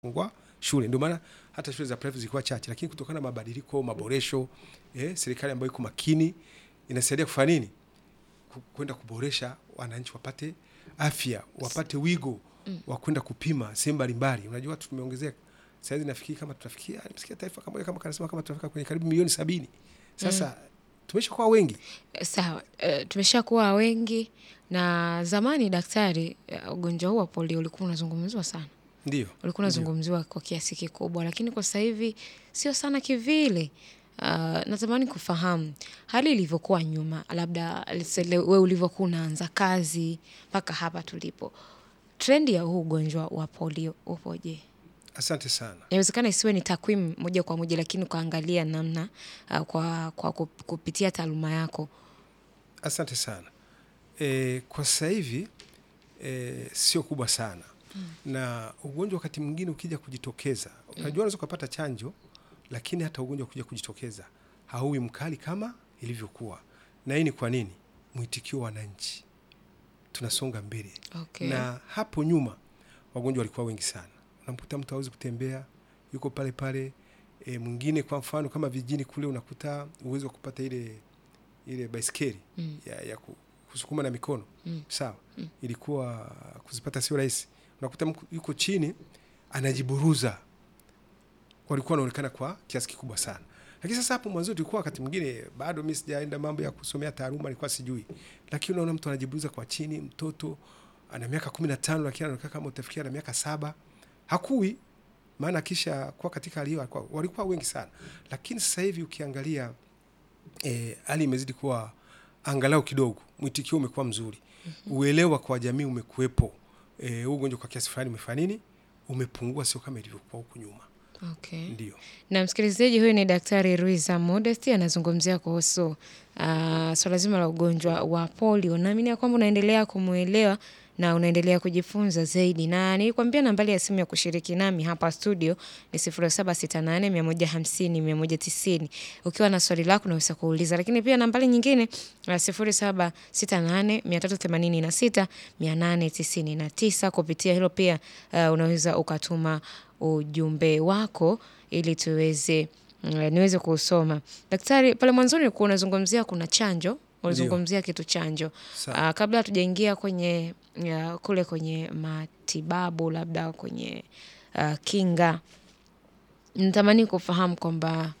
kufungua shule. Ndio maana hata shule za private zilikuwa chache, lakini kutokana na mabadiliko, maboresho, eh, serikali ambayo iko makini inasaidia kufanya nini? Ku- Kwenda kuboresha wananchi wapate afya, wapate wigo wa kwenda kupima sehemu mbalimbali. Unajua watu tumeongezeka. Sasa hivi nafikiri kama tutafikia, nimesikia taifa kama kama kanasema kama tutafika kwenye karibu milioni sabini. Sasa tumeshakuwa wengi. Sawa, eh, tumeshakuwa wengi na zamani daktari, eh, ugonjwa huu wa polio ulikuwa unazungumziwa sana, Ndio. ulikuwa unazungumziwa kwa kiasi kikubwa, lakini kwa sasa hivi sio sana kivile. Uh, natamani kufahamu hali ilivyokuwa nyuma, labda let's say le- wewe ulivyokuwa unaanza kazi mpaka hapa tulipo, trendi ya huu ugonjwa wa polio upoje? Asante sana. Inawezekana isiwe ni takwimu moja kwa moja, lakini ukaangalia namna uh, kwa, kwa kup- kupitia taaluma yako. Asante sana. E, kwa sasa hivi e, sio kubwa sana na ugonjwa wakati mwingine ukija kujitokeza, unajua unaweza ukapata chanjo, lakini hata ugonjwa kuja kujitokeza hauwi mkali kama ilivyokuwa. Na hii ni kwa nini? Mwitikio wa wananchi, tunasonga mbele Okay. na hapo nyuma wagonjwa walikuwa wengi sana. Unamkuta mtu hawezi kutembea, yuko pale pale. E, mwingine kwa mfano kama vijijini kule unakuta uwezo wa kupata ile ile baiskeli Mm. ya, ya ku- kusukuma na mikono Mm. sawa, ilikuwa kuzipata sio rahisi. Unakuta mku- yuko chini anajiburuza, walikuwa wanaonekana kwa kiasi kikubwa sana. Lakini sasa hapo mwanzo tulikuwa wakati mwingine bado mimi sijaenda mambo ya kusomea taaluma, nilikuwa sijui, lakini unaona mtu anajiburuza kwa chini, mtoto ana miaka kumi na tano lakini anaonekana kama utafikia na miaka saba hakui maana kisha kuwa katika hali hiyo walikuwa- walikuwa wengi sana, lakini sasa hivi ukiangalia eh, hali imezidi kuwa angalau kidogo, mwitikio umekuwa mzuri, uelewa kwa jamii umekuwepo. Eh, huu ugonjwa kwa kiasi fulani umefanya nini, umepungua, sio kama ilivyokuwa huku nyuma. Okay. Ndio. Na msikilizaji, huyu ni Daktari Ruiza Modesti anazungumzia kuhusu uh, swala zima la ugonjwa wa polio. Naamini ya kwamba unaendelea kumwelewa na unaendelea kujifunza zaidi, na nilikwambia nambari ya simu ya kushiriki nami hapa studio ni 0768 150 190. Ukiwa na swali lako unaweza kuuliza, lakini pia nambari nyingine uh, 0768 386 899. Kupitia hilo pia uh, unaweza ukatuma ujumbe wako ili tuweze mm, niweze kuusoma. Daktari, pale mwanzoni ulikuwa unazungumzia kuna chanjo, ulizungumzia kitu chanjo. Sawa. Ah, kabla hatujaingia kwenye ya, kule kwenye matibabu labda kwenye ah, kinga, natamani kufahamu kwamba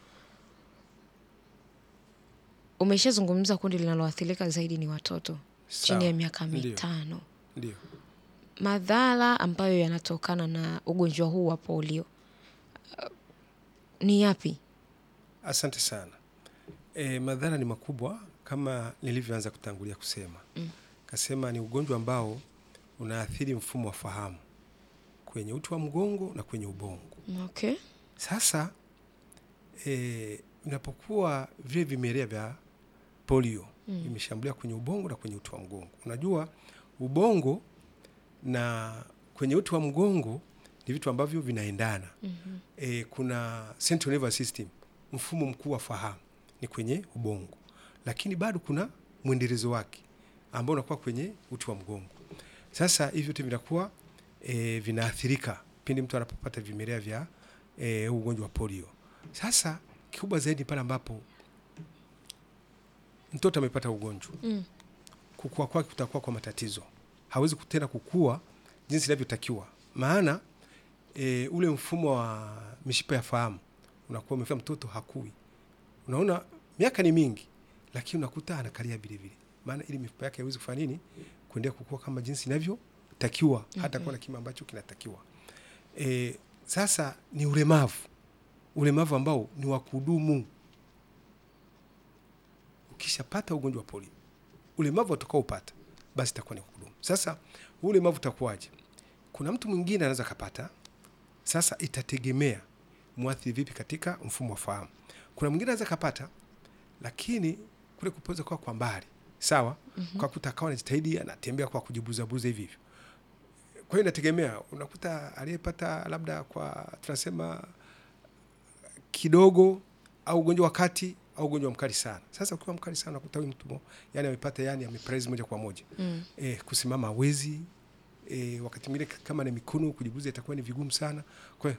umeshazungumza kundi linaloathirika zaidi ni watoto chini ya Sawa. miaka Ndio. mitano. Ndio. Madhara ambayo yanatokana na ugonjwa huu wa polio uh, ni yapi? Asante sana. E, madhara ni makubwa kama nilivyoanza kutangulia kusema mm. Kasema ni ugonjwa ambao unaathiri mfumo wa fahamu kwenye uti wa mgongo na kwenye ubongo. Okay. Sasa e, inapokuwa vile vimelea vya polio Mm. vimeshambulia kwenye ubongo na kwenye uti wa mgongo, unajua ubongo na kwenye uti wa mgongo ni vitu ambavyo vinaendana. Mhm. E, kuna central nervous system, mfumo mkuu wa fahamu ni kwenye ubongo, lakini bado kuna mwendelezo wake ambao unakuwa kwenye uti wa mgongo. Sasa hivi vyote vinakuwa e, vinaathirika pindi mtu anapopata vimelea vya e, huu ugonjwa wa polio. Sasa kikubwa zaidi pale ambapo mtoto amepata ugonjwa Mm. kukua kwake kutakuwa kwa matatizo, hawezi tena kukua jinsi inavyotakiwa, maana e, ule mfumo wa mishipa ya fahamu unakuwa umefika, mtoto hakui. Unaona miaka ni mingi, lakini unakuta anakalia vile vile, maana ili mifupa yake haiwezi kufanya nini, kuendelea kukua kama jinsi inavyotakiwa, hata kuwa na kima ambacho kinatakiwa. E, sasa ni ulemavu, ulemavu ambao ni wa kudumu. Ukishapata ugonjwa wa polio ulemavu utakaopata basi itakuwa ni kudumu. Sasa huu ulemavu utakuwaje? Kuna mtu mwingine anaweza kapata, sasa itategemea mwathiri vipi katika mfumo wa fahamu. Kuna mwingine anaweza kapata, lakini kule kupoza kwa kwa mbali sawa, kwa kuta akawa anajitahidi anatembea kwa kujibuzabuza hivi hivyo. Kwa hiyo inategemea, unakuta aliyepata labda kwa tunasema kidogo au ugonjwa wa kati au ugonjwa mkali sana. Sasa ukiwa mkali sana unakuta huyu mtu mo- yani amepata yani amepraise moja kwa moja Mm. e, kusimama hawezi e, wakati mwingine k- kama ni mikono kujibuza itakuwa ni vigumu sana. Kwa hiyo